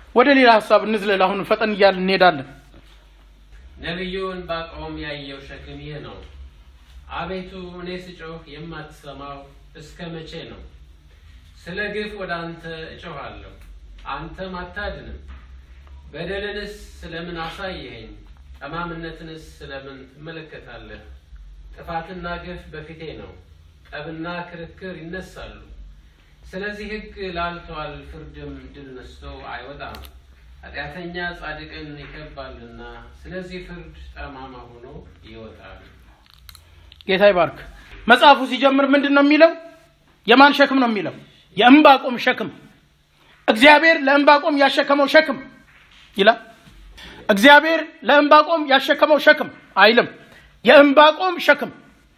ወደ ሌላ ሀሳብ እንዝለል። አሁን ፈጠን እያልን እንሄዳለን። ነቢዩ ዕንባቆም ያየው ሸክም ይህ ነው። አቤቱ እኔ ስጮህ የማትሰማው እስከ መቼ ነው? ስለ ግፍ ወደ አንተ እጮኻለሁ፣ አንተም አታድንም። በደልንስ ስለምን አሳየኸኝ? ጠማምነትንስ ስለምን ትመለከታለህ? ጥፋትና ግፍ በፊቴ ነው፣ ጠብና ክርክር ይነሳሉ። ስለዚህ ሕግ ላልተዋል፣ ፍርድም ድል ነስቶ አይወጣም። ኃጢአተኛ ጻድቅን ይከባልና፣ ስለዚህ ፍርድ ጠማማ ሆኖ ይወጣል። ጌታ ይባርክ። መጽሐፉ ሲጀምር ምንድን ነው የሚለው? የማን ሸክም ነው የሚለው? የእምባቆም ሸክም። እግዚአብሔር ለእምባቆም ያሸከመው ሸክም ይላል። እግዚአብሔር ለእምባቆም ያሸከመው ሸክም አይልም። የእምባቆም ሸክም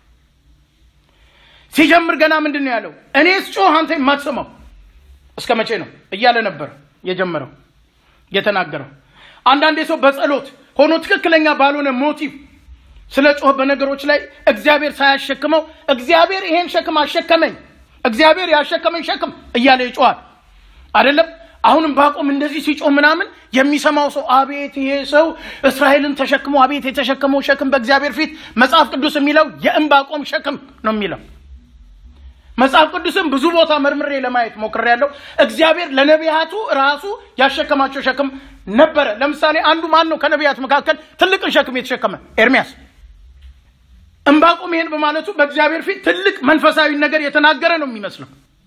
ሲጀምር ገና ምንድን ነው ያለው? እኔስ ጮህ አንተ የማትሰማው እስከ መቼ ነው እያለ ነበር የጀመረው የተናገረው። አንዳንዴ ሰው በጸሎት ሆኖ ትክክለኛ ባልሆነ ሞቲቭ ስለ ጮህ በነገሮች ላይ እግዚአብሔር ሳያሸክመው እግዚአብሔር ይሄን ሸክም አሸከመኝ፣ እግዚአብሔር ያሸከመኝ ሸክም እያለ ይጮሃል አይደለም። አሁንም ባቆም እንደዚህ ሲጮህ ምናምን የሚሰማው ሰው አቤት ይሄ ሰው እስራኤልን ተሸክሞ አቤት የተሸከመው ሸክም በእግዚአብሔር ፊት መጽሐፍ ቅዱስ የሚለው የእምባቆም ሸክም ነው የሚለው። መጽሐፍ ቅዱስም ብዙ ቦታ መርምሬ ለማየት ሞክሬያለሁ። እግዚአብሔር ለነቢያቱ ራሱ ያሸከማቸው ሸክም ነበረ። ለምሳሌ አንዱ ማን ነው ከነቢያት መካከል ትልቅን ሸክም የተሸከመ? ኤርሚያስ። እምባቆም ይሄን በማለቱ በእግዚአብሔር ፊት ትልቅ መንፈሳዊ ነገር የተናገረ ነው የሚመስለው።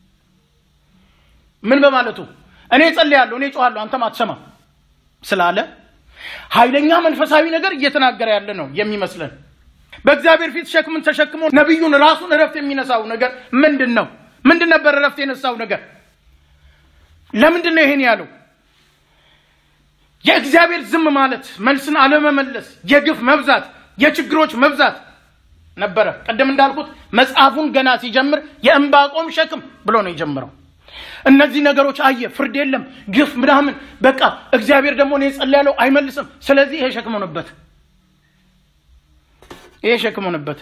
ምን በማለቱ እኔ ጸልያለሁ፣ እኔ ጮኋለሁ፣ አንተም አትሰማም ስላለ ኃይለኛ መንፈሳዊ ነገር እየተናገረ ያለ ነው የሚመስለን። በእግዚአብሔር ፊት ሸክምን ተሸክሞ ነቢዩን ራሱን እረፍት የሚነሳው ነገር ምንድን ነው? ምንድን ነበር እረፍት የነሳው ነገር? ለምንድን ነው ይሄን ያለው? የእግዚአብሔር ዝም ማለት፣ መልስን አለመመለስ፣ የግፍ መብዛት፣ የችግሮች መብዛት ነበረ። ቅድም እንዳልኩት መጽሐፉን ገና ሲጀምር የእምባቆም ሸክም ብሎ ነው የጀምረው። እነዚህ ነገሮች አየ፣ ፍርድ የለም፣ ግፍ ምናምን፣ በቃ እግዚአብሔር ደግሞ እኔ ጸልያለሁ አይመልስም። ስለዚህ ይሄ ሸክም ሆነበት ይሄ ሸክም ሆነበት።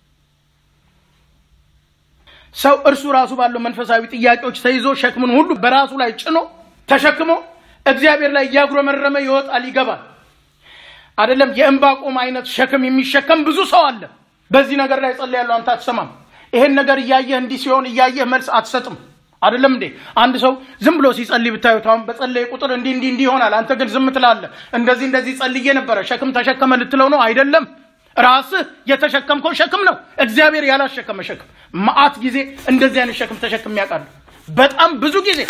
ሰው እርሱ ራሱ ባለው መንፈሳዊ ጥያቄዎች ተይዞ ሸክምን ሁሉ በራሱ ላይ ጭኖ ተሸክሞ እግዚአብሔር ላይ እያጉረመረመ ይወጣል ይገባል። አይደለም የእምባቆም አይነት ሸክም የሚሸከም ብዙ ሰው አለ። በዚህ ነገር ላይ ጸልያለሁ፣ አንተ አትሰማም። ይሄን ነገር እያየህ እንዲህ ሲሆን እያየህ መልስ አትሰጥም። አይደለም እንዴ? አንድ ሰው ዝም ብሎ ሲጸልይ ብታዩት አሁን በጸለየ ቁጥር እንዲህ እንዲህ እንዲህ ይሆናል። አንተ ግን ዝም ትላለህ። እንደዚህ እንደዚህ ጸልዬ ነበረ ሸክም ተሸከመ ልትለው ነው? አይደለም ራስህ የተሸከምከው ሸክም ነው። እግዚአብሔር ያላሸከመ ሸክም። መዓት ጊዜ እንደዚህ አይነት ሸክም ተሸክም ያውቃሉ። በጣም ብዙ ጊዜ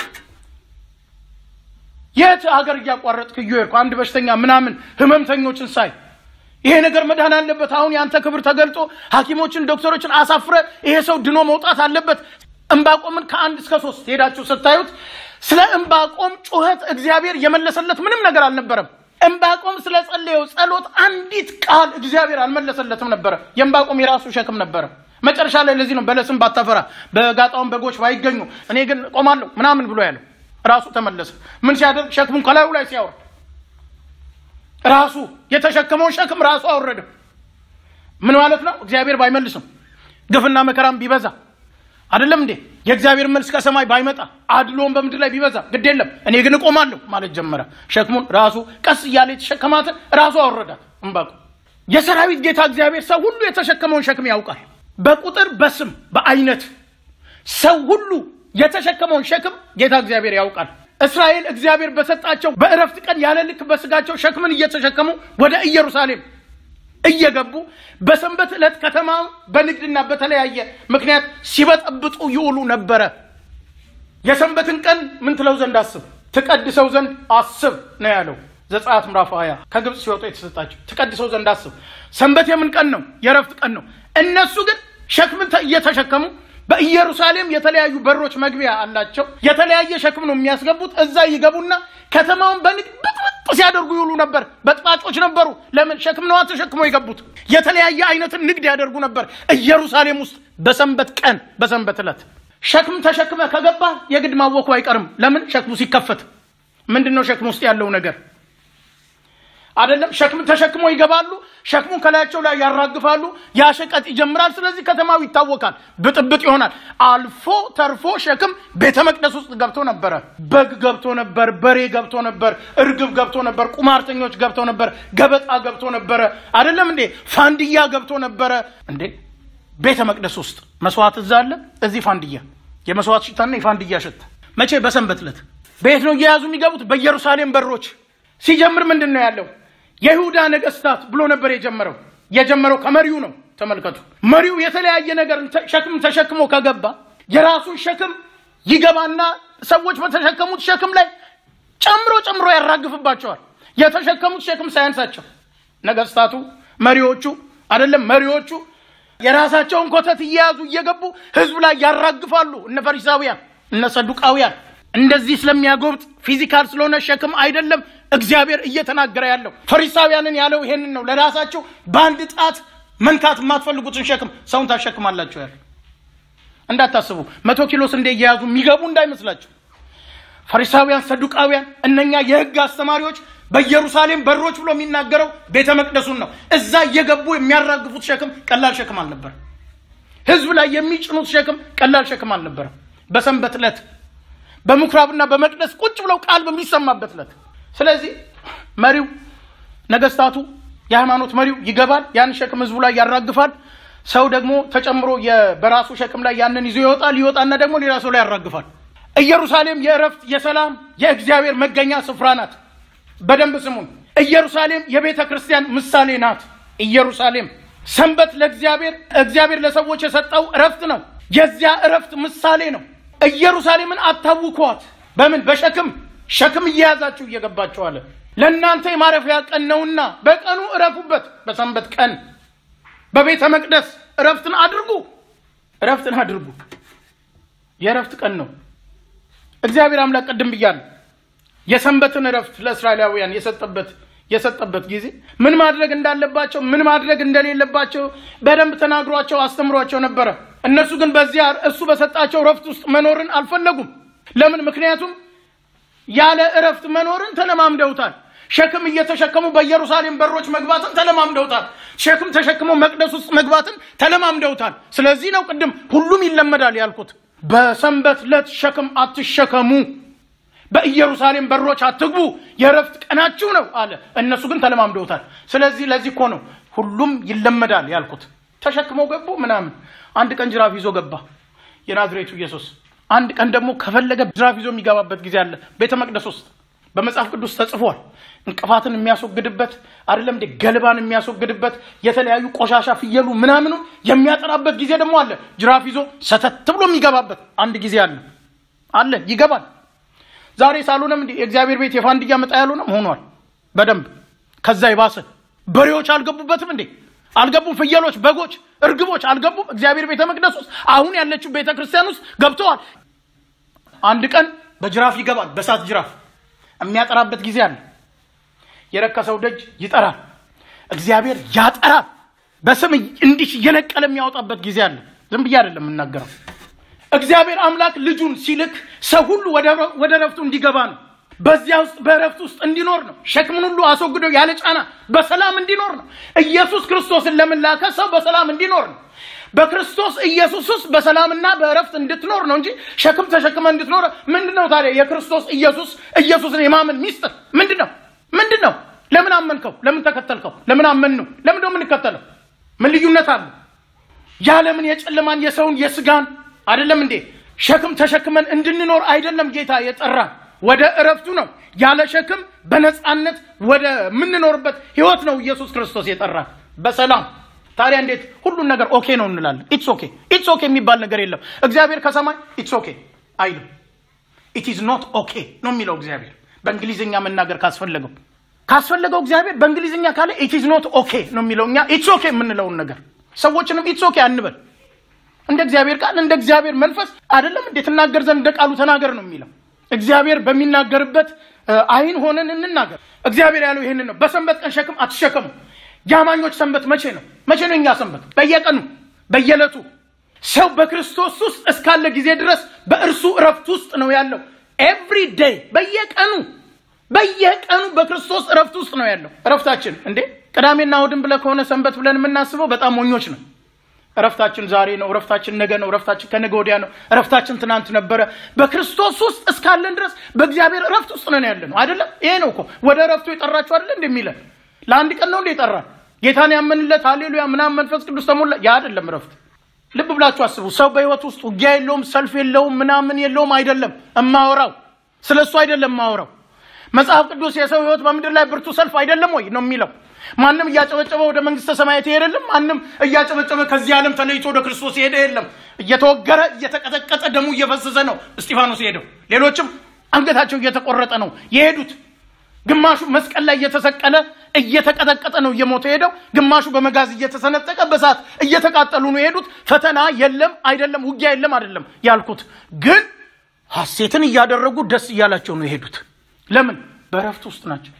የት ሀገር እያቋረጥክ እየሄድኩ አንድ በሽተኛ ምናምን ህመምተኞችን ሳይ ይሄ ነገር መዳን አለበት፣ አሁን የአንተ ክብር ተገልጦ ሐኪሞችን ዶክተሮችን አሳፍረ ይሄ ሰው ድኖ መውጣት አለበት። እምባቆምን ከአንድ እስከ ሶስት ሄዳችሁ ስታዩት ስለ እምባቆም ጩኸት እግዚአብሔር የመለሰለት ምንም ነገር አልነበረም። እምባቆም ስለ ጸለየው ጸሎት አንዲት ቃል እግዚአብሔር አልመለሰለትም ነበረ። የእምባቆም የራሱ ሸክም ነበረ። መጨረሻ ላይ ለዚህ ነው በለስም ባታፈራ በጋጣውን በጎች ባይገኙ እኔ ግን ቆማለሁ ምናምን ብሎ ያለው ራሱ ተመለሰ። ምን ሲያደርግ ሸክሙን ከላዩ ላይ ሲያወርድ ራሱ የተሸከመውን ሸክም ራሱ አወረደ። ምን ማለት ነው? እግዚአብሔር ባይመልስም ግፍና መከራም ቢበዛ አይደለም እንዴ የእግዚአብሔር መልስ ከሰማይ ባይመጣ አድሎን በምድር ላይ ቢበዛ ግድ የለም እኔ ግን እቆማለሁ ማለት ጀመረ። ሸክሙን ራሱ ቀስ እያለ የተሸከማትን ራሱ አወረዳት። እምባቆም የሰራዊት ጌታ እግዚአብሔር ሰው ሁሉ የተሸከመውን ሸክም ያውቃል። በቁጥር በስም በአይነት ሰው ሁሉ የተሸከመውን ሸክም ጌታ እግዚአብሔር ያውቃል። እስራኤል እግዚአብሔር በሰጣቸው በእረፍት ቀን ያለ ልክ በስጋቸው ሸክምን እየተሸከሙ ወደ ኢየሩሳሌም እየገቡ በሰንበት ዕለት ከተማው በንግድና በተለያየ ምክንያት ሲበጠብጡ ይውሉ ነበረ። የሰንበትን ቀን ምን ትለው ዘንድ አስብ፣ ትቀድሰው ዘንድ አስብ ነው ያለው ዘጸአት ምዕራፍ 20 ከግብፅ ሲወጡ የተሰጣቸው ትቀድሰው ዘንድ አስብ። ሰንበት የምን ቀን ነው? የእረፍት ቀን ነው። እነሱ ግን ሸክምን እየተሸከሙ በኢየሩሳሌም የተለያዩ በሮች መግቢያ አላቸው። የተለያየ ሸክም ነው የሚያስገቡት። እዛ ይገቡና ከተማውን በንግድ ብጥብጥ ሲያደርጉ ይውሉ ነበር። በጥባጮች ነበሩ። ለምን? ሸክም ነዋ ተሸክመው የገቡት። የተለያየ አይነትን ንግድ ያደርጉ ነበር ኢየሩሳሌም ውስጥ በሰንበት ቀን፣ በሰንበት ዕለት ሸክም ተሸክመ ከገባ የግድ ማወኩ አይቀርም። ለምን? ሸክሙ ሲከፈት ምንድን ነው ሸክም ውስጥ ያለው ነገር? አይደለም ሸክም ተሸክመው ይገባሉ። ሸክሙን ከላያቸው ላይ ያራግፋሉ። ያ ሸቀጥ ይጀምራል። ስለዚህ ከተማው ይታወቃል፣ ብጥብጥ ይሆናል። አልፎ ተርፎ ሸክም ቤተ መቅደስ ውስጥ ገብቶ ነበረ። በግ ገብቶ ነበር፣ በሬ ገብቶ ነበር፣ እርግብ ገብቶ ነበር፣ ቁማርተኞች ገብቶ ነበር፣ ገበጣ ገብቶ ነበረ። አይደለም እንዴ ፋንድያ ገብቶ ነበረ እንዴ ቤተ መቅደስ ውስጥ መስዋዕት እዛ አለ፣ እዚህ ፋንድያ፣ የመስዋዕት ሽታና የፋንድያ ሽታ። መቼ? በሰንበት ዕለት። በየት ነው እየያዙ የሚገቡት? በኢየሩሳሌም በሮች። ሲጀምር ምንድን ነው ያለው? የይሁዳ ነገስታት ብሎ ነበር የጀመረው። የጀመረው ከመሪው ነው። ተመልከቱ፣ መሪው የተለያየ ነገር ሸክም ተሸክሞ ከገባ የራሱን ሸክም ይገባና ሰዎች በተሸከሙት ሸክም ላይ ጨምሮ ጨምሮ ያራግፍባቸዋል። የተሸከሙት ሸክም ሳያንሳቸው ነገስታቱ፣ መሪዎቹ አይደለም መሪዎቹ የራሳቸውን ኮተት እየያዙ እየገቡ ህዝብ ላይ ያራግፋሉ። እነ ፈሪሳውያን እነ ሰዱቃውያን እንደዚህ ስለሚያጎብጥ ፊዚካል ስለሆነ ሸክም አይደለም እግዚአብሔር እየተናገረ ያለው። ፈሪሳውያንን ያለው ይሄንን ነው። ለራሳቸው በአንድ ጣት መንካት የማትፈልጉትን ሸክም ሰውን ታሸክማላችሁ ያለ እንዳታስቡ። መቶ ኪሎ ስንዴ እየያዙ የሚገቡ እንዳይመስላችሁ። ፈሪሳውያን፣ ሰዱቃውያን እነኛ የህግ አስተማሪዎች በኢየሩሳሌም በሮች ብሎ የሚናገረው ቤተ መቅደሱን ነው። እዛ እየገቡ የሚያራግፉት ሸክም ቀላል ሸክም አልነበረም። ህዝብ ላይ የሚጭኑት ሸክም ቀላል ሸክም አልነበረም። በሰንበት ዕለት በምኩራብና በመቅደስ ቁጭ ብለው ቃል በሚሰማበት ዕለት። ስለዚህ መሪው ነገስታቱ፣ የሃይማኖት መሪው ይገባል፣ ያን ሸክም ህዝቡ ላይ ያራግፋል። ሰው ደግሞ ተጨምሮ በራሱ ሸክም ላይ ያንን ይዞ ይወጣል። ይወጣና ደግሞ ሌላ ሰው ላይ ያራግፋል። ኢየሩሳሌም የእረፍት የሰላም የእግዚአብሔር መገኛ ስፍራ ናት። በደንብ ስሙን። ኢየሩሳሌም የቤተ ክርስቲያን ምሳሌ ናት። ኢየሩሳሌም ሰንበት ለእግዚአብሔር እግዚአብሔር ለሰዎች የሰጠው እረፍት ነው። የዚያ እረፍት ምሳሌ ነው። ኢየሩሳሌምን አታውኳት። በምን በሸክም ሸክም እየያዛችሁ እየገባችሁ አለ። ለእናንተ የማረፊያ ቀን ነውና በቀኑ እረፉበት። በሰንበት ቀን በቤተ መቅደስ እረፍትን አድርጉ። እረፍትን አድርጉ። የእረፍት ቀን ነው። እግዚአብሔር አምላክ ቅድም ብያለሁ የሰንበትን እረፍት ለእስራኤላውያን የሰጠበት የሰጠበት ጊዜ ምን ማድረግ እንዳለባቸው ምን ማድረግ እንደሌለባቸው በደንብ ተናግሯቸው አስተምሯቸው ነበረ። እነሱ ግን በዚያ እሱ በሰጣቸው እረፍት ውስጥ መኖርን አልፈለጉም። ለምን? ምክንያቱም ያለ እረፍት መኖርን ተለማምደውታል። ሸክም እየተሸከሙ በኢየሩሳሌም በሮች መግባትን ተለማምደውታል። ሸክም ተሸክመው መቅደስ ውስጥ መግባትን ተለማምደውታል። ስለዚህ ነው ቅድም ሁሉም ይለመዳል ያልኩት። በሰንበት ዕለት ሸክም አትሸከሙ በኢየሩሳሌም በሮች አትግቡ፣ የእረፍት ቀናችሁ ነው አለ። እነሱ ግን ተለማምደውታል። ስለዚህ ለዚህ እኮ ነው ሁሉም ይለመዳል ያልኩት። ተሸክመው ገቡ ምናምን። አንድ ቀን ጅራፍ ይዞ ገባ የናዝሬቱ ኢየሱስ። አንድ ቀን ደግሞ ከፈለገ ጅራፍ ይዞ የሚገባበት ጊዜ አለ ቤተ መቅደስ ውስጥ በመጽሐፍ ቅዱስ ተጽፏል። እንቅፋትን የሚያስወግድበት አይደለም እንዴ? ገለባን የሚያስወግድበት የተለያዩ ቆሻሻ ፍየሉ ምናምኑ የሚያጠራበት ጊዜ ደግሞ አለ። ጅራፍ ይዞ ሰተት ብሎ የሚገባበት አንድ ጊዜ አለ አለ ይገባል። ዛሬ ሳልሆነም እንዲ የእግዚአብሔር ቤት የፋንድያ መጣ ያልሆነም ሆኗል። በደንብ ከዛ የባሰ በሬዎች አልገቡበትም እንዴ? አልገቡም? ፍየሎች፣ በጎች፣ እርግቦች አልገቡም? እግዚአብሔር ቤተ መቅደስ ውስጥ አሁን ያለችው ቤተ ክርስቲያን ውስጥ ገብተዋል። አንድ ቀን በጅራፍ ይገባል። በሳት ጅራፍ የሚያጠራበት ጊዜ አለ። የረከሰው ደጅ ይጠራል። እግዚአብሔር ያጠራል። በስም እንዲህ እየነቀለ የሚያወጣበት ጊዜ አለ። ዝም ብዬ አይደለም የምናገረው። እግዚአብሔር አምላክ ልጁን ሲልክ ሰው ሁሉ ወደ ረፍቱ እንዲገባ ነው። በዚያ ውስጥ በእረፍት ውስጥ እንዲኖር ነው። ሸክምን ሁሉ አስወግዶ ያለ ጫና በሰላም እንዲኖር ነው። ኢየሱስ ክርስቶስን ለምን ላከ? ሰው በሰላም እንዲኖር ነው። በክርስቶስ ኢየሱስ ውስጥ በሰላምና በእረፍት እንድትኖር ነው እንጂ ሸክም ተሸክመ እንድትኖር ምንድን ነው ታዲያ? የክርስቶስ ኢየሱስ ኢየሱስን የማመን ሚስጥር ምንድን ነው? ምንድን ነው? ለምን አመንከው? ለምን ተከተልከው? ለምን አመን ነው? ለምን ነው የምንከተለው? ምን ልዩነት አለ? ያለምን የጨለማን የሰውን የስጋን አይደለም እንዴ ሸክም ተሸክመን እንድንኖር አይደለም ጌታ የጠራ ወደ እረፍቱ ነው። ያለ ሸክም በነፃነት ወደ ምንኖርበት ህይወት ነው ኢየሱስ ክርስቶስ የጠራ በሰላም ታዲያ እንዴት ሁሉን ነገር ኦኬ ነው እንላለን? ኢትስ ኦኬ ኢትስ ኦኬ የሚባል ነገር የለም። እግዚአብሔር ከሰማይ ኢትስ ኦኬ አይልም። ኢት ኢዝ ኖት ኦኬ ነው የሚለው እግዚአብሔር። በእንግሊዝኛ መናገር ካስፈለገው ካስፈለገው እግዚአብሔር በእንግሊዝኛ ካለ ኢት ኢዝ ኖት ኦኬ ነው የሚለው። እኛ ኢትስ ኦኬ የምንለውን ነገር ሰዎችንም ኢትስ ኦኬ አንበል። እንደ እግዚአብሔር ቃል እንደ እግዚአብሔር መንፈስ አይደለም እንዴ ትናገር ዘንድ እንደ ቃሉ ተናገር ነው የሚለው። እግዚአብሔር በሚናገርበት አይን ሆነን እንናገር። እግዚአብሔር ያለው ይሄንን ነው። በሰንበት ቀን ሸክም አትሸከሙ። የአማኞች ሰንበት መቼ ነው? መቼ ነው እኛ ሰንበት? በየቀኑ በየዕለቱ ሰው በክርስቶስ ውስጥ እስካለ ጊዜ ድረስ በእርሱ እረፍት ውስጥ ነው ያለው። ኤቭሪ ዴይ በየቀኑ በየቀኑ በክርስቶስ እረፍት ውስጥ ነው ያለው። እረፍታችን እንዴ ቅዳሜና እሑድን ብለህ ከሆነ ሰንበት ብለን የምናስበው በጣም ሞኞች ነው። እረፍታችን ዛሬ ነው። እረፍታችን ነገ ነው። እረፍታችን ከነገ ወዲያ ነው። እረፍታችን ትናንት ነበረ። በክርስቶስ ውስጥ እስካለን ድረስ በእግዚአብሔር እረፍት ውስጥ ነን ያለ ነው አይደለም። ይሄ ነው እኮ ወደ እረፍቱ የጠራችሁ አይደለ እንደሚለን ለአንድ ቀን ነው እንደ የጠራን ጌታን ያመንለት ሃሌሉያ ምናምን መንፈስ ቅዱስ ተሞላ። ያ አይደለም እረፍት። ልብ ብላችሁ አስቡ። ሰው በህይወት ውስጥ ውጊያ የለውም፣ ሰልፍ የለውም፣ ምናምን የለውም። አይደለም እማወራው ስለ እሱ አይደለም እማወራው። መጽሐፍ ቅዱስ የሰው ህይወት በምድር ላይ ብርቱ ሰልፍ አይደለም ወይ ነው የሚለው። ማንም እያጨበጨበ ወደ መንግስተ ሰማያት ይሄድ የለም። ማንም እያጨበጨበ ከዚህ ዓለም ተለይቶ ወደ ክርስቶስ የሄደ የለም። እየተወገረ እየተቀጠቀጠ ደሙ እየፈሰሰ ነው እስጢፋኖስ የሄደው። ሌሎችም አንገታቸው እየተቆረጠ ነው የሄዱት። ግማሹ መስቀል ላይ እየተሰቀለ እየተቀጠቀጠ ነው እየሞተ ሄደው። ግማሹ በመጋዝ እየተሰነጠቀ በሳት እየተቃጠሉ ነው የሄዱት። ፈተና የለም አይደለም፣ ውጊያ የለም አይደለም ያልኩት፣ ግን ሐሴትን እያደረጉ ደስ እያላቸው ነው የሄዱት። ለምን? በእረፍት ውስጥ ናቸው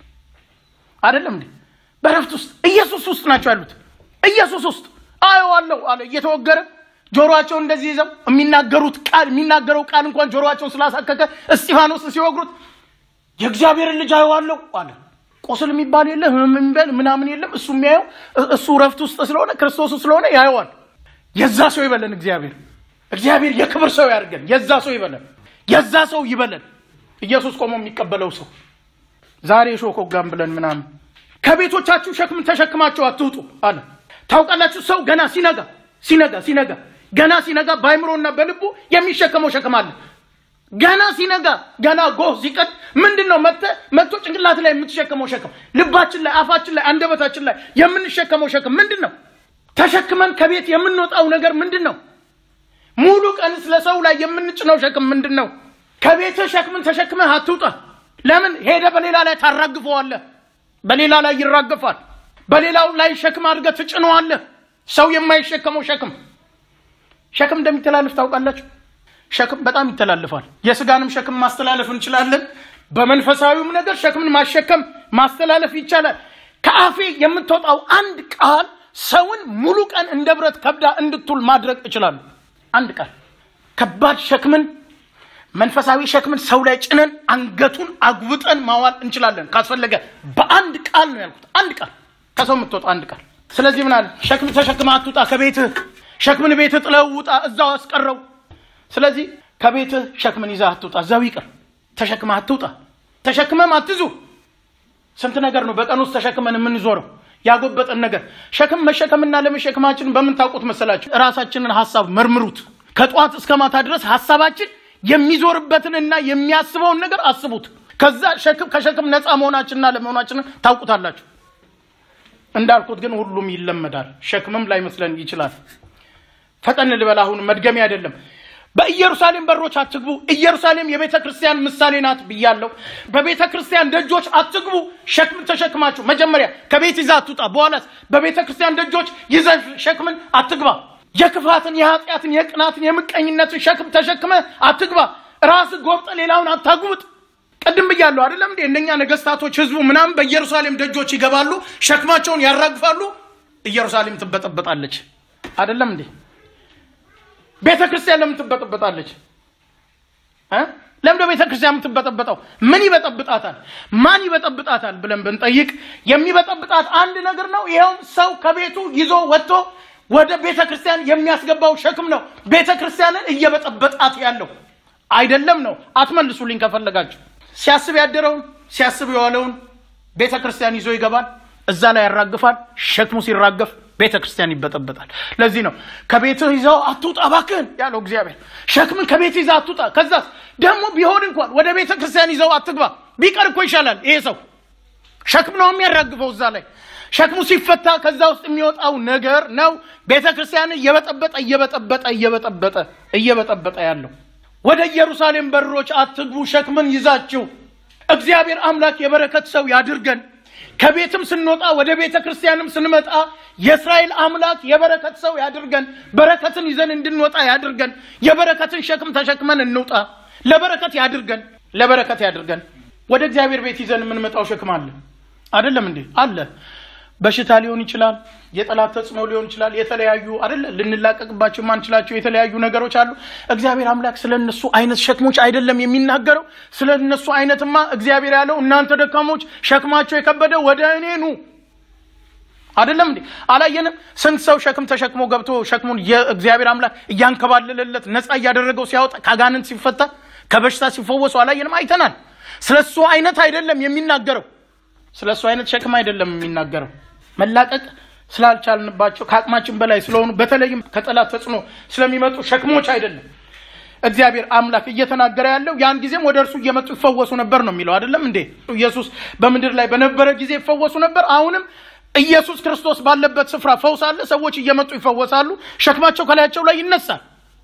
አይደለም እንዴ? በእረፍት ውስጥ ኢየሱስ ውስጥ ናቸው ያሉት። ኢየሱስ ውስጥ አየዋለሁ አለ እየተወገረ ጆሮአቸው እንደዚህ ይዘው የሚናገሩት ቃል የሚናገረው ቃል እንኳን ጆሮአቸውን ስላሳከከ እስጢፋኖስን ሲወግሩት የእግዚአብሔርን ልጅ አየዋለሁ አለ። ቁስል የሚባል የለ ህመም የሚባል ምናምን የለም። እሱ የሚያየው እሱ እረፍት ውስጥ ስለሆነ ክርስቶስ ስለሆነ ያየዋል። የዛ ሰው ይበለን እግዚአብሔር። እግዚአብሔር የክብር ሰው ያድርገን። የዛ ሰው ይበለን። የዛ ሰው ይበለን። ኢየሱስ ቆሞ የሚቀበለው ሰው ዛሬ ሾኮጋም ብለን ምናምን ከቤቶቻችሁ ሸክም ተሸክማችሁ አትውጡ አለ። ታውቃላችሁ ሰው ገና ሲነጋ ሲነጋ ሲነጋ ገና ሲነጋ በአይምሮና በልቡ የሚሸከመው ሸክም አለ። ገና ሲነጋ ገና ጎህ ሲቀድ ምንድን ነው መጥተ መጥቶ ጭንቅላት ላይ የምትሸከመው ሸክም ልባችን ላይ አፋችን ላይ አንደበታችን ላይ የምንሸከመው ሸክም ምንድን ነው? ተሸክመን ከቤት የምንወጣው ነገር ምንድን ነው? ሙሉ ቀን ስለ ሰው ላይ የምንጭነው ሸክም ምንድን ነው? ከቤትህ ሸክምን ተሸክመህ አትውጣ። ለምን ሄደ በሌላ ላይ ታራግፈዋለህ። በሌላ ላይ ይራገፋል። በሌላው ላይ ሸክም አድርገህ ትጭነዋለህ። ሰው የማይሸከመው ሸክም ሸክም እንደሚተላለፍ ታውቃላችሁ። ሸክም በጣም ይተላልፋል። የስጋንም ሸክም ማስተላለፍ እንችላለን። በመንፈሳዊውም ነገር ሸክምን ማሸከም ማስተላለፍ ይቻላል። ከአፌ የምትወጣው አንድ ቃል ሰውን ሙሉ ቀን እንደ ብረት ከብዳ እንድትውል ማድረግ እችላለሁ። አንድ ቃል ከባድ ሸክምን መንፈሳዊ ሸክምን ሰው ላይ ጭነን አንገቱን አጉብጠን ማዋል እንችላለን። ካስፈለገ በአንድ ቃል ነው ያልኩት። አንድ ቃል ከሰው የምትወጣ አንድ ቃል። ስለዚህ ምን አለ? ሸክም ተሸክመህ አትውጣ ከቤትህ። ሸክምን ቤትህ ጥለው ውጣ፣ እዛው አስቀረው። ስለዚህ ከቤትህ ሸክምን ይዘህ አትውጣ፣ እዛው ይቅር። ተሸክመህ አትውጣ፣ ተሸክመም አትዙ። ስንት ነገር ነው በቀን ውስጥ ተሸክመን የምንዞረው ያጎበጠን ነገር። ሸክም መሸከምና ለመሸከማችንን በምን ታውቁት መሰላችሁ? ራሳችንን ሀሳብ መርምሩት። ከጠዋት እስከ ማታ ድረስ ሀሳባችን የሚዞርበትንና የሚያስበውን ነገር አስቡት። ከዛ ሸክም ከሸክም ነፃ መሆናችንና ለመሆናችንን ታውቁታላችሁ። እንዳልኩት ግን ሁሉም ይለመዳል። ሸክምም ላይመስለን ይችላል። ፈጠን ልበል፣ አሁን መድገሚ አይደለም። በኢየሩሳሌም በሮች አትግቡ። ኢየሩሳሌም የቤተ ክርስቲያን ምሳሌ ናት ብያለሁ። በቤተ ክርስቲያን ደጆች አትግቡ። ሸክም ተሸክማችሁ መጀመሪያ ከቤት ይዛ አትውጣ። በኋላስ በቤተ ክርስቲያን ደጆች ይዘ ሸክምን አትግባ። የክፋትን፣ የኃጢአትን፣ የቅናትን፣ የምቀኝነትን ሸክም ተሸክመ አትግባ። ራስ ጎብጠ ሌላውን አታጉብጥ። ቅድም ብያለሁ አይደለም እንዴ? እነኛ ነገስታቶች፣ ህዝቡ ምናምን በኢየሩሳሌም ደጆች ይገባሉ፣ ሸክማቸውን ያራግፋሉ። ኢየሩሳሌም ትበጠበጣለች። አይደለም እንዴ? ቤተ ክርስቲያን ለምን ትበጠበጣለች? ለምደ ቤተ ክርስቲያን የምትበጠበጠው ምን ይበጠብጣታል? ማን ይበጠብጣታል ብለን ብንጠይቅ የሚበጠብጣት አንድ ነገር ነው። ይኸውም ሰው ከቤቱ ይዞ ወጥቶ ወደ ቤተ ክርስቲያን የሚያስገባው ሸክም ነው። ቤተ ክርስቲያንን እየበጠበጣት ያለው አይደለም ነው። አትመልሱልኝ ከፈለጋችሁ። ሲያስብ ያደረውን ሲያስብ የዋለውን ቤተ ክርስቲያን ይዞ ይገባል፣ እዛ ላይ ያራግፋል። ሸክሙ ሲራገፍ ቤተ ክርስቲያን ይበጠበጣል። ለዚህ ነው ከቤትህ ይዘው አትውጣ እባክህን ያለው እግዚአብሔር። ሸክምን ከቤት ይዘህ አትውጣ። ከዛስ ደግሞ ቢሆን እንኳን ወደ ቤተ ክርስቲያን ይዘው አትግባ። ቢቀር እኮ ይሻላል። ይሄ ሰው ሸክም ነው የሚያራግፈው እዛ ላይ ሸክሙ ሲፈታ ከዛ ውስጥ የሚወጣው ነገር ነው ቤተ ክርስቲያንን እየበጠበጠ እየበጠበጠ እየበጠበጠ እየበጠበጠ ያለው። ወደ ኢየሩሳሌም በሮች አትግቡ ሸክምን ይዛችሁ። እግዚአብሔር አምላክ የበረከት ሰው ያድርገን። ከቤትም ስንወጣ ወደ ቤተ ክርስቲያንም ስንመጣ የእስራኤል አምላክ የበረከት ሰው ያድርገን። በረከትን ይዘን እንድንወጣ ያድርገን። የበረከትን ሸክም ተሸክመን እንውጣ። ለበረከት ያድርገን። ለበረከት ያድርገን። ወደ እግዚአብሔር ቤት ይዘን የምንመጣው ሸክም አለ አይደለም እንዴ? አለ። በሽታ ሊሆን ይችላል፣ የጠላት ተጽዕኖ ሊሆን ይችላል። የተለያዩ አይደለ ልንላቀቅባቸው የማንችላቸው የተለያዩ ነገሮች አሉ። እግዚአብሔር አምላክ ስለ እነሱ አይነት ሸክሞች አይደለም የሚናገረው። ስለ እነሱ አይነትማ እግዚአብሔር ያለው እናንተ ደካሞች ሸክማቸው የከበደ ወደ እኔ ኑ አይደለም እንዴ? አላየንም? ስንት ሰው ሸክም ተሸክሞ ገብቶ ሸክሙን የእግዚአብሔር አምላክ እያንከባለለለት ነፃ እያደረገው ሲያወጣ ከአጋንንት ሲፈታ ከበሽታ ሲፈወሱ አላየንም? አይተናል። ስለ እሱ አይነት አይደለም የሚናገረው። ስለ እሱ አይነት ሸክም አይደለም የሚናገረው። መላቀቅ ስላልቻልንባቸው ከአቅማችን በላይ ስለሆኑ በተለይም ከጠላት ተጽዕኖ ስለሚመጡ ሸክሞች አይደለም እግዚአብሔር አምላክ እየተናገረ ያለው። ያን ጊዜም ወደ እርሱ እየመጡ ይፈወሱ ነበር ነው የሚለው አይደለም እንዴ? ኢየሱስ በምድር ላይ በነበረ ጊዜ ይፈወሱ ነበር። አሁንም ኢየሱስ ክርስቶስ ባለበት ስፍራ ፈውስ አለ። ሰዎች እየመጡ ይፈወሳሉ። ሸክማቸው ከላያቸው ላይ ይነሳል።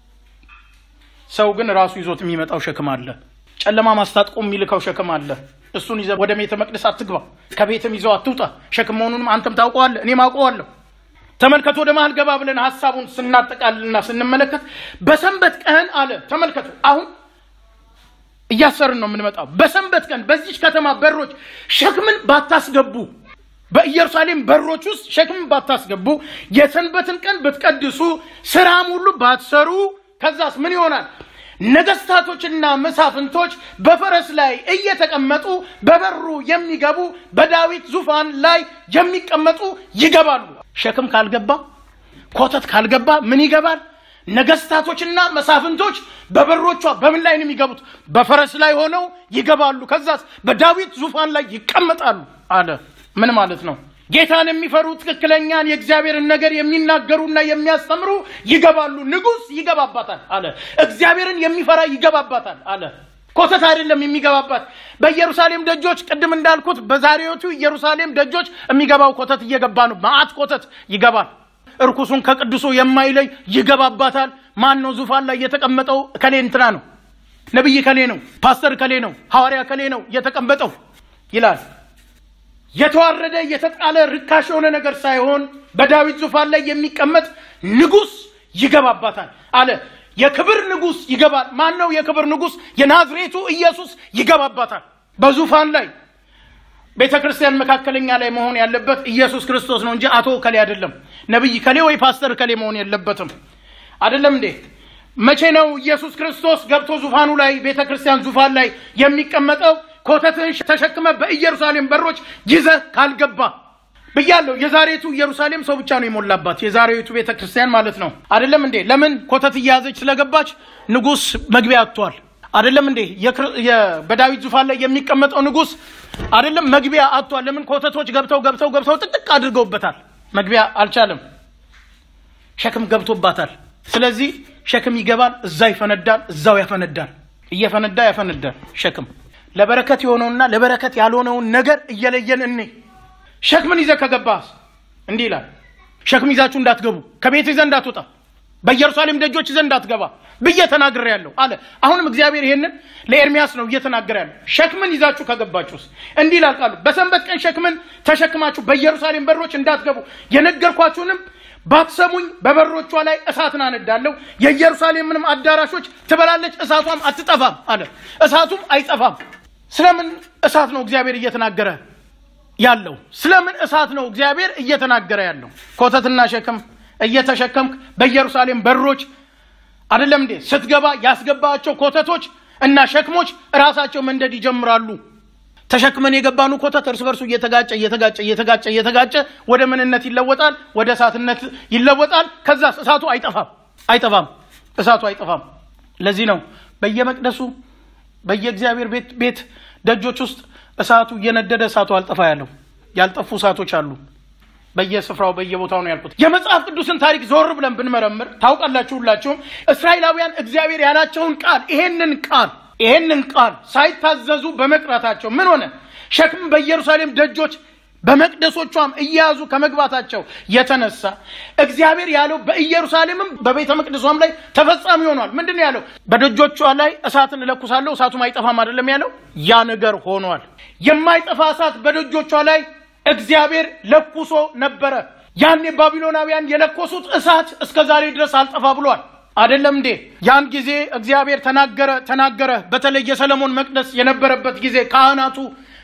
ሰው ግን ራሱ ይዞት የሚመጣው ሸክም አለ። ጨለማ ማስታጥቆ የሚልከው ሸክም አለ። እሱን ይዘህ ወደ ቤተ መቅደስ አትግባ፣ ከቤትም ይዘው አትውጣ። ሸክም መሆኑንም አንተም ታውቀዋለህ፣ እኔም አውቀዋለሁ። ተመልከቱ፣ ወደ መሀል ገባ ብለን ሀሳቡን ስናጠቃልልና ስንመለከት በሰንበት ቀን አለ። ተመልከቱ፣ አሁን እያሰርን ነው የምንመጣው። በሰንበት ቀን በዚች ከተማ በሮች ሸክምን ባታስገቡ በኢየሩሳሌም በሮች ውስጥ ሸክምን ባታስገቡ፣ የሰንበትን ቀን ብትቀድሱ፣ ስራም ሁሉ ባትሰሩ፣ ከዛስ ምን ይሆናል? ነገስታቶችና መሳፍንቶች በፈረስ ላይ እየተቀመጡ በበሩ የሚገቡ በዳዊት ዙፋን ላይ የሚቀመጡ ይገባሉ። ሸክም ካልገባ ኮተት ካልገባ ምን ይገባል? ነገስታቶችና መሳፍንቶች በበሮቿ በምን ላይ ነው የሚገቡት? በፈረስ ላይ ሆነው ይገባሉ። ከዛስ በዳዊት ዙፋን ላይ ይቀመጣሉ አለ። ምን ማለት ነው? ጌታን የሚፈሩ ትክክለኛን የእግዚአብሔርን ነገር የሚናገሩና የሚያስተምሩ ይገባሉ። ንጉሥ ይገባባታል አለ። እግዚአብሔርን የሚፈራ ይገባባታል አለ። ኮተት አይደለም የሚገባባት። በኢየሩሳሌም ደጆች ቅድም እንዳልኩት በዛሬዎቹ ኢየሩሳሌም ደጆች የሚገባው ኮተት እየገባ ነው። መዓት ኮተት ይገባል። እርኩሱን ከቅዱሱ የማይለይ ይገባባታል። ማን ነው ዙፋን ላይ የተቀመጠው? ከሌ እንትና ነው፣ ነቢይ ከሌ ነው፣ ፓስተር ከሌ ነው፣ ሐዋርያ ከሌ ነው የተቀመጠው ይላል። የተዋረደ የተጣለ ርካሽ የሆነ ነገር ሳይሆን በዳዊት ዙፋን ላይ የሚቀመጥ ንጉሥ ይገባባታል አለ። የክብር ንጉሥ ይገባል። ማን ነው የክብር ንጉሥ? የናዝሬቱ ኢየሱስ ይገባባታል በዙፋን ላይ። ቤተ ክርስቲያን መካከለኛ ላይ መሆን ያለበት ኢየሱስ ክርስቶስ ነው እንጂ አቶ ከሌ አይደለም። ነቢይ ከሌ ወይ ፓስተር ከሌ መሆን የለበትም። አይደለም እንዴ? መቼ ነው ኢየሱስ ክርስቶስ ገብቶ ዙፋኑ ላይ ቤተ ክርስቲያን ዙፋን ላይ የሚቀመጠው? ኮተትህን ተሸክመ በኢየሩሳሌም በሮች ይዘህ ካልገባ ብያለሁ። የዛሬቱ ኢየሩሳሌም ሰው ብቻ ነው የሞላባት፣ የዛሬቱ ቤተ ክርስቲያን ማለት ነው። አይደለም እንዴ? ለምን ኮተት እየያዘች ስለገባች ንጉሥ መግቢያ አጥቷል። አይደለም እንዴ? በዳዊት ዙፋን ላይ የሚቀመጠው ንጉሥ አይደለም መግቢያ አጥቷል። ለምን? ኮተቶች ገብተው ገብተው ገብተው ጥቅጥቅ አድርገውበታል። መግቢያ አልቻለም። ሸክም ገብቶባታል። ስለዚህ ሸክም ይገባል፣ እዛ ይፈነዳል፣ እዛው ያፈነዳል። እየፈነዳ ያፈነዳል ሸክም ለበረከት የሆነውና ለበረከት ያልሆነውን ነገር እየለየን እኔ ሸክምን ይዘህ ከገባህ እንዲህ ይላል፣ ሸክም ይዛችሁ እንዳትገቡ፣ ከቤት ይዘህ እንዳትወጣ፣ በኢየሩሳሌም ደጆች ይዘህ እንዳትገባ ብዬ ተናግሬ ያለሁ አለ። አሁንም እግዚአብሔር ይሄንን ለኤርሚያስ ነው እየተናገረ ያለው። ሸክምን ይዛችሁ ከገባችሁስ እንዲህ ይላል ቃሉ፣ በሰንበት ቀን ሸክምን ተሸክማችሁ በኢየሩሳሌም በሮች እንዳትገቡ የነገርኳችሁንም ባትሰሙኝ በበሮቿ ላይ እሳትን አነዳለሁ፣ የኢየሩሳሌምንም አዳራሾች ትበላለች፣ እሳቷም አትጠፋም አለ። እሳቱም አይጠፋም። ስለምን እሳት ነው እግዚአብሔር እየተናገረ ያለው? ስለምን እሳት ነው እግዚአብሔር እየተናገረ ያለው? ኮተትና ሸክም እየተሸከምክ በኢየሩሳሌም በሮች አይደለም እንዴ ስትገባ ያስገባቸው ኮተቶች እና ሸክሞች እራሳቸው መንደድ ይጀምራሉ። ተሸክመን የገባኑ ኮተት እርስ በርሱ እየተጋጨ እየተጋጨ እየተጋጨ እየተጋጨ ወደ ምንነት ይለወጣል፣ ወደ እሳትነት ይለወጣል። ከዛ እሳቱ አይጠፋም አይጠፋም፣ እሳቱ አይጠፋም። ለዚህ ነው በየመቅደሱ በየእግዚአብሔር ቤት ቤት ደጆች ውስጥ እሳቱ እየነደደ እሳቱ አልጠፋ ያለው። ያልጠፉ እሳቶች አሉ በየስፍራው በየቦታው ነው ያልኩት። የመጽሐፍ ቅዱስን ታሪክ ዞር ብለን ብንመረምር ታውቃላችሁ ሁላችሁም እስራኤላውያን እግዚአብሔር ያላቸውን ቃል ይሄንን ቃል ይሄንን ቃል ሳይታዘዙ በመቅረታቸው ምን ሆነ? ሸክም በኢየሩሳሌም ደጆች በመቅደሶቿም እየያዙ ከመግባታቸው የተነሳ እግዚአብሔር ያለው በኢየሩሳሌምም በቤተ መቅደሷም ላይ ተፈጻሚ ሆኗል። ምንድን ነው ያለው? በደጆቿ ላይ እሳትን እለኩሳለሁ እሳቱም አይጠፋም አይደለም ያለው? ያ ነገር ሆኗል። የማይጠፋ እሳት በደጆቿ ላይ እግዚአብሔር ለኩሶ ነበረ። ያኔ ባቢሎናውያን የለኮሱት እሳት እስከ ዛሬ ድረስ አልጠፋ ብሏል። አይደለም እንዴ? ያን ጊዜ እግዚአብሔር ተናገረ ተናገረ። በተለይ የሰለሞን መቅደስ የነበረበት ጊዜ ካህናቱ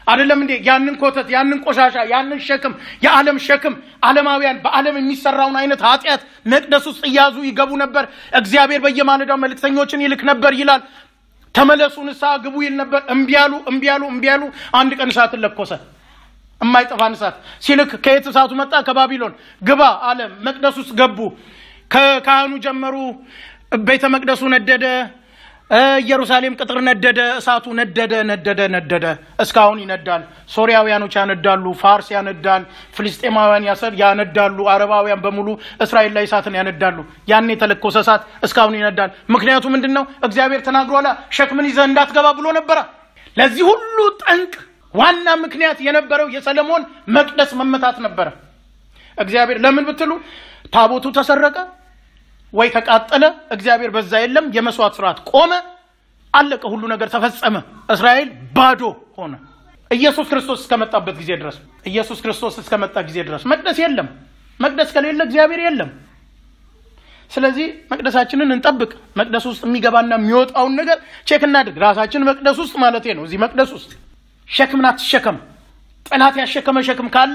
አይደለም እንዴ? ያንን ኮተት፣ ያንን ቆሻሻ፣ ያንን ሸክም፣ የዓለም ሸክም ዓለማውያን በዓለም የሚሰራውን አይነት ኃጢአት መቅደስ ውስጥ እያዙ ይገቡ ነበር። እግዚአብሔር በየማለዳው መልእክተኞችን ይልክ ነበር ይላል። ተመለሱ፣ ንስሐ ግቡ ይል ነበር። እምቢ አሉ፣ እምቢ አሉ፣ እምቢ አሉ። አንድ ቀን እሳትን ለኮሰ። የማይጠፋን እሳት ሲልክ ከየት እሳቱ መጣ? ከባቢሎን ግባ አለ። መቅደስ ውስጥ ገቡ። ከካህኑ ጀመሩ። ቤተ መቅደሱ ነደደ። ኢየሩሳሌም ቅጥር ነደደ። እሳቱ ነደደ ነደደ ነደደ። እስካሁን ይነዳል። ሶሪያውያኖች ያነዳሉ፣ ፋርስ ያነዳል፣ ፍልስጤማውያን ያነዳሉ፣ አረባውያን በሙሉ እስራኤል ላይ እሳትን ያነዳሉ። ያን የተለኮሰ እሳት እስካሁን ይነዳል። ምክንያቱ ምንድን ነው? እግዚአብሔር ተናግሯላ፣ ሸክምን ይዘህ እንዳትገባ ብሎ ነበረ። ለዚህ ሁሉ ጠንቅ ዋና ምክንያት የነበረው የሰለሞን መቅደስ መመታት ነበረ። እግዚአብሔር ለምን ብትሉ ታቦቱ ተሰረቀ ወይ ተቃጠለ። እግዚአብሔር በዛ የለም። የመስዋዕት ስርዓት ቆመ፣ አለቀ። ሁሉ ነገር ተፈጸመ። እስራኤል ባዶ ሆነ። ኢየሱስ ክርስቶስ እስከመጣበት ጊዜ ድረስ ኢየሱስ ክርስቶስ እስከመጣ ጊዜ ድረስ መቅደስ የለም። መቅደስ ከሌለ እግዚአብሔር የለም። ስለዚህ መቅደሳችንን እንጠብቅ። መቅደስ ውስጥ የሚገባና የሚወጣውን ነገር ቼክ እናድርግ። ራሳችን መቅደስ ውስጥ ማለት ነው። እዚህ መቅደስ ውስጥ ሸክምን አትሸከም። ጠላት ያሸከመ ሸክም ካለ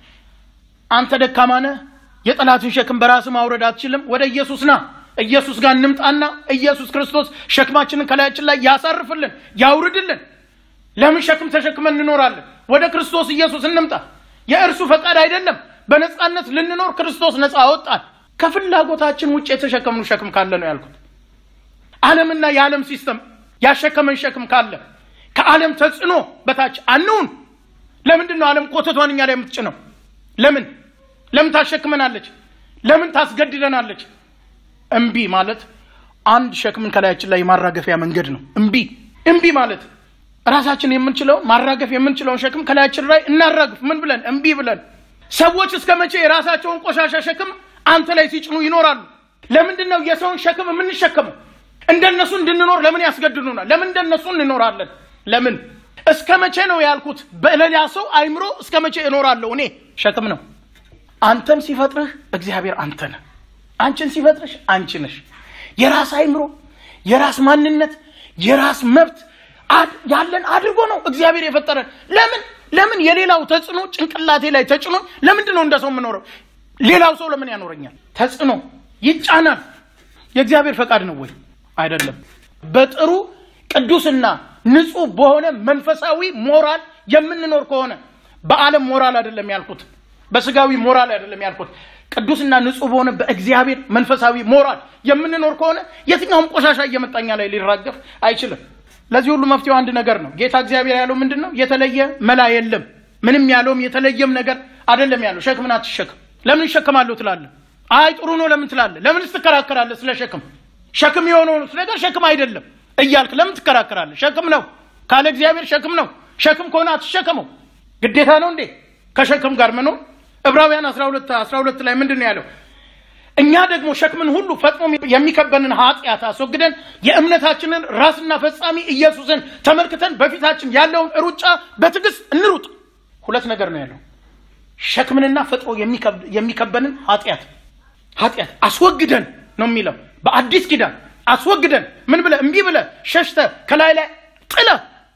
አንተ ደካማ ነህ። የጠላትን ሸክም በራስህ ማውረድ አትችልም። ወደ ኢየሱስ ና። ኢየሱስ ጋር እንምጣና ኢየሱስ ክርስቶስ ሸክማችንን ከላያችን ላይ ያሳርፍልን፣ ያውርድልን። ለምን ሸክም ተሸክመን እንኖራለን? ወደ ክርስቶስ ኢየሱስ እንምጣ። የእርሱ ፈቃድ አይደለም። በነፃነት ልንኖር ክርስቶስ ነፃ አወጣል። ከፍላጎታችን ውጭ የተሸከምኑ ሸክም ካለ ነው ያልኩት። ዓለምና የዓለም ሲስተም ያሸከመን ሸክም ካለ ከዓለም ተጽዕኖ በታች አንውን። ለምንድን ነው ዓለም ኮተቷን እኛ ላይ የምትጭነው? ለምን ለምን ታሸክመናለች? ለምን ታስገድደናለች? እምቢ ማለት አንድ ሸክምን ከላያችን ላይ የማራገፊያ መንገድ ነው። እምቢ እምቢ ማለት ራሳችን የምንችለውን ማራገፍ የምንችለውን ሸክም ከላያችን ላይ እናራግፍ። ምን ብለን? እምቢ ብለን። ሰዎች እስከ መቼ የራሳቸውን ቆሻሻ ሸክም አንተ ላይ ሲጭኑ ይኖራሉ? ለምንድን ነው የሰውን ሸክም የምንሸከመው? እንደነሱ እንድንኖር ለምን ያስገድዱናል? ለምን እንደነሱ እንኖራለን? ለምን እስከ መቼ ነው ያልኩት? በሌላ ሰው አይምሮ እስከ መቼ እኖራለሁ? እኔ ሸክም ነው። አንተን ሲፈጥርህ እግዚአብሔር አንተ ነህ። አንቺን ሲፈጥርሽ አንቺ ነሽ። የራስ አይምሮ፣ የራስ ማንነት፣ የራስ መብት ያለን አድርጎ ነው እግዚአብሔር የፈጠረን። ለምን ለምን የሌላው ተጽዕኖ ጭንቅላቴ ላይ ተጭኖ ለምንድን ነው እንደ ሰው የምኖረው? ሌላው ሰው ለምን ያኖረኛል? ተጽዕኖ ይጫናል። የእግዚአብሔር ፈቃድ ነው ወይ? አይደለም። በጥሩ ቅዱስና ንጹህ በሆነ መንፈሳዊ ሞራል የምንኖር ከሆነ በዓለም ሞራል አይደለም ያልኩት፣ በስጋዊ ሞራል አይደለም ያልኩት። ቅዱስና ንጹህ በሆነ በእግዚአብሔር መንፈሳዊ ሞራል የምንኖር ከሆነ የትኛውም ቆሻሻ እየመጣኛ ላይ ሊራገፍ አይችልም። ለዚህ ሁሉ መፍትሄው አንድ ነገር ነው። ጌታ እግዚአብሔር ያለው ምንድን ነው? የተለየ መላ የለም። ምንም ያለውም የተለየም ነገር አይደለም ያለው። ሸክምን አትሸክም። ለምን ይሸከማለሁ ትላለህ? አይ ጥሩ ነው ለምን ትላለህ? ለምንስ ትከራከራለህ ስለ ሸክም? ሸክም የሆነውን ነገር ሸክም አይደለም እያልክ ለምን ትከራከራለህ? ሸክም ነው ካለ እግዚአብሔር ሸክም ነው። ሸክም ከሆነ አትሸከመው። ግዴታ ነው እንዴ ከሸክም ጋር መኖር? ዕብራውያን 12 12 ላይ ምንድን ነው ያለው? እኛ ደግሞ ሸክምን ሁሉ ፈጥኖ የሚከበንን ኃጢአት አስወግደን የእምነታችንን ራስና ፈጻሚ ኢየሱስን ተመልክተን በፊታችን ያለውን ሩጫ በትዕግስት እንሩጥ። ሁለት ነገር ነው ያለው። ሸክምንና ፈጥኖ የሚከበንን ኃጢአት ኃጢአት አስወግደን ነው የሚለው በአዲስ ኪዳን አስወግደን ምን ብለ እምቢ ብለ ሸሽተ ከላይ ላይ ጥለ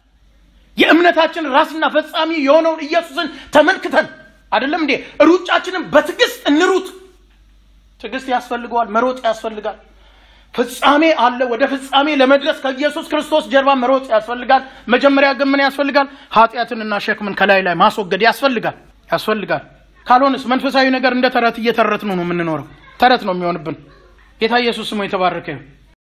የእምነታችን ራስና ፈጻሚ የሆነውን ኢየሱስን ተመልክተን አይደለም እንዴ ሩጫችንን በትዕግስት እንሩጥ። ትዕግስት ያስፈልገዋል። መሮጥ ያስፈልጋል። ፍጻሜ አለ። ወደ ፍጻሜ ለመድረስ ከኢየሱስ ክርስቶስ ጀርባ መሮጥ ያስፈልጋል። መጀመሪያ ግን ምን ያስፈልጋል? ኃጢአትንና ሸክምን ከላይ ላይ ማስወገድ ያስፈልጋል ያስፈልጋል። ካልሆንስ መንፈሳዊ ነገር እንደ ተረት እየተረትን ነው የምንኖረው። ተረት ነው የሚሆንብን። ጌታ ኢየሱስ ስሙ የተባረከ ይሁን።